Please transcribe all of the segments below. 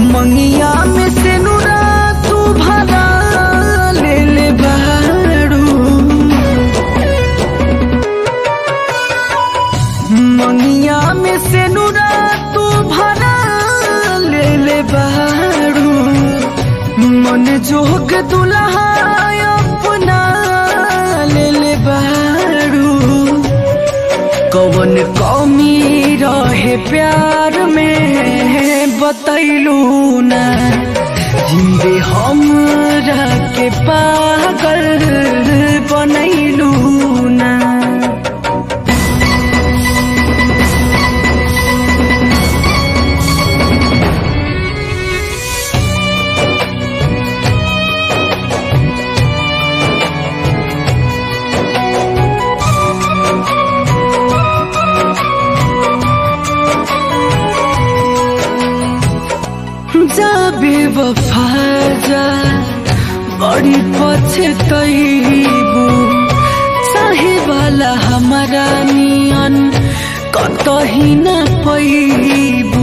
मंगिया में से नुरा तू भरा ले ले बारू मंगिया में से नुरा तू भरा ले ले बारू मन जोग दुल्हा अपना ले ले बारू कवन कमी रहे प्यार में बतैलू ना जिंदे हमरा के पागल बनैलू ना जाबे वफा जा बड़ी पछतैबू चाहे वाला हमारा नियन कतही न पैबू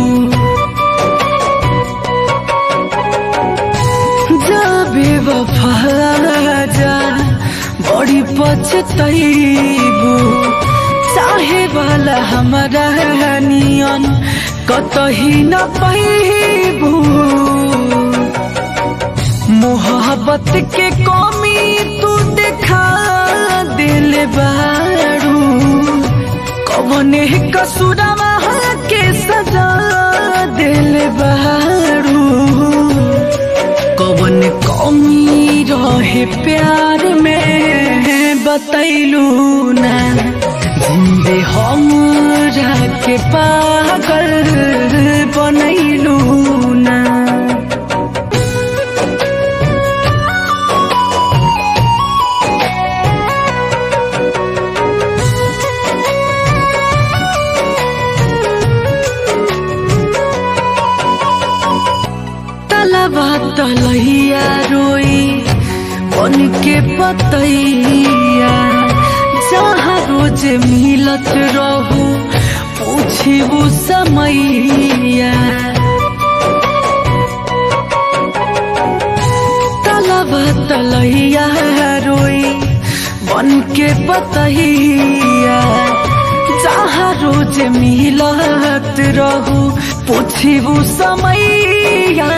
जाबे वफा जा बड़ी पछतैबू चाहे वाला हमारा नियन कतही न पैबू मोहब्बत के कमी तू देखा दिल बारू कवने कसुरवा के सजा दिल बारू कवन कमी रहे प्यार में बतैलू ना जिंदे हमरा के पागल बनैलू ना तलबा तलैया रोई बन के पतैया जहाँ रोज मिलत रहू पूछू समैया तलबा तलैया रोई बन के पतैया जहाँ रोज मिलत रहू पूछू समैया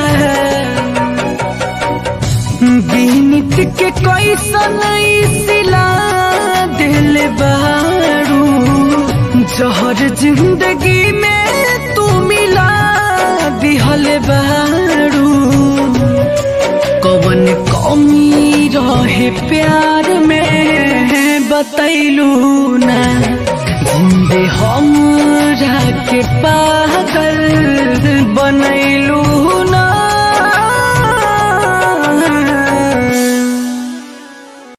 बीनित के कैसन सिला दिल बारू जहर जिंदगी में तू मिला दिहल बारू कवन कमी रहे प्यार में बतैलू ना जिंदे हमरा के पागल बनैलू